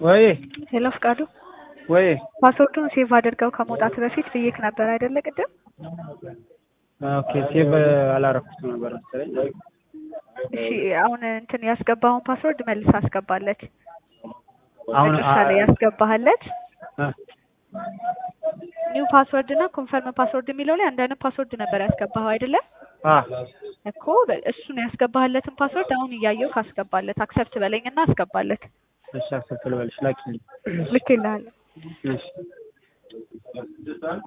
ወይ ሄሎ ፍቃዱ ወይ ፓስወርዱን ሴቭ አድርገው ከመውጣት በፊት ብዬክ ነበር አይደለ ቅድም? ኦኬ ሴቭ አላረኩትም ነበር መሰለኝ። እሺ አሁን እንትን ያስገባውን ፓስወርድ መልስ አስገባለት። አሁን መጨረሻ ላይ ያስገባህለት አ ኒው ፓስወርድ እና ኮንፈርም ፓስወርድ የሚለው ላይ አንድ አይነት ፓስወርድ ነበር ያስገባኸው አይደለ? አ እኮ በ- እሱን ያስገባህለትን ፓስወርድ አሁን እያየው ካስገባለት አክሰፕት በለኝና አስገባለት። እሺ አክሰፕት ልበልሽ ላኪልኝ። ልክ ይልሃል። እሺ